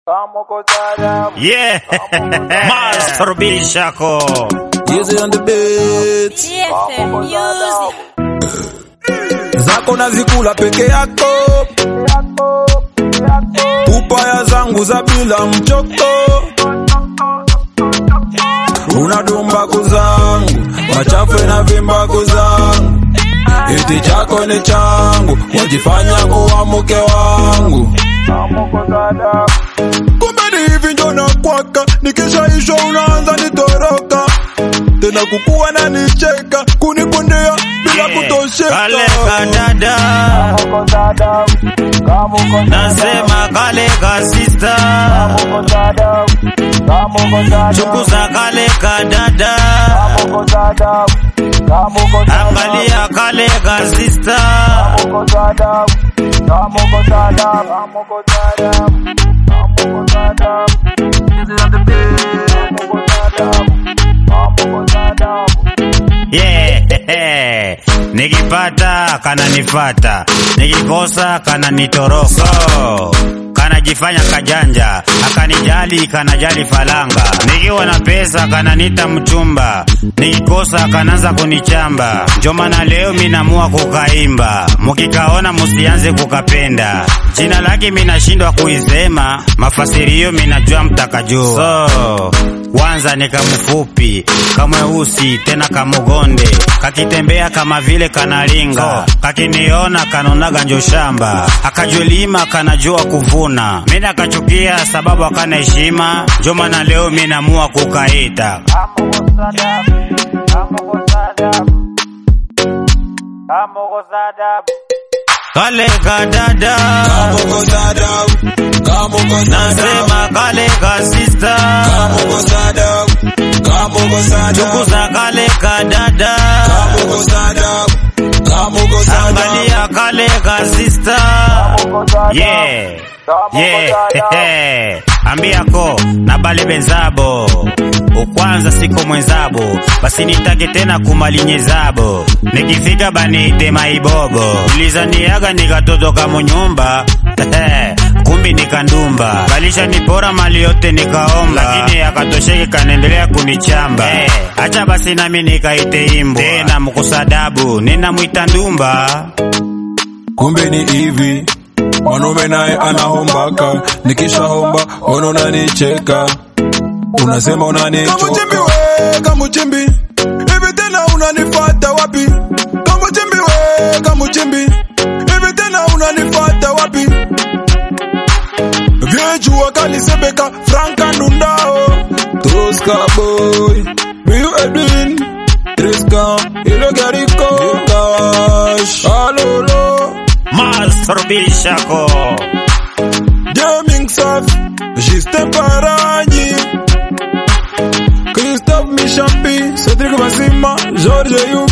Yeah, Master Bishako. Easy on the beat. GFM Music. Zako nazikula peke yako, upaya zangu za bila mchoko, unadumbaku zangu machafu na vimbaku zangu, iti chako ni changu, wajifanya kuwa mke wangu kumbe ni hivi njo nakwaka, nikishaishwa unaanza nitoroka tena kukuwa na nicheka kunipondea bila kutosheka Kale kadada, nasema kale ka sister, chukuza kale kadada, angalia kale ka sister. Yeah, nikipata kananifata, nikikosa kananitoroka. So, kanajifanya kajanja, akanijali kanajali falanga. Nikiwa na pesa kananita mchumba, nikikosa kanaanza kunichamba. Ndio maana leo minamua kukaimba, mukikaona musianze kukapenda. Jina lake minashindwa kuisema, mafasirio minajua mtakajua. So, kwanza ni kamfupi kamweusi tena kamugonde kakitembea kama vile kanalinga kakiniona kanonaga njo shamba akajulima kanajua kuvuna mina akachukia sababu akana heshima njo maana leo minamua kukaita kale kadada Kamuko dada, kamuko dada, nasema kale kasista kamuko dada, kamuko dada, chukuza kale kadada kamuko dada, kamuko dada. angalia kale kasista yeah. Yeah. ambia ko na bale benzabo ukwanza siko mwenzabo basi nitake tena kumalinyezabo nikifika banite maibobo ulizaniaga nikatotoka munyumba kumbi nikandumba balisha nipora mali yote nikaomba lakini akatosheki kanaendelea kunichamba acha basi nami nikaite imbwa tena mkusadabu ninamwita ndumba kumbe ni hivi mwanaume naye anahombaka nikishahomba ona unanicheka unasema unanichoka kamuchimbi we kamuchimbi hivi tena unanifata wapi kamuchimbi we kamuchimbi hivi tena unanifata wapi vyejua kalisebeka franka ndundao toska boy Biu Edwin Triska Ilogariko Kash Alolo Master Bishako Gaming Saf Justin Paranyi Christophe Mishampi Cedric Basima George Yup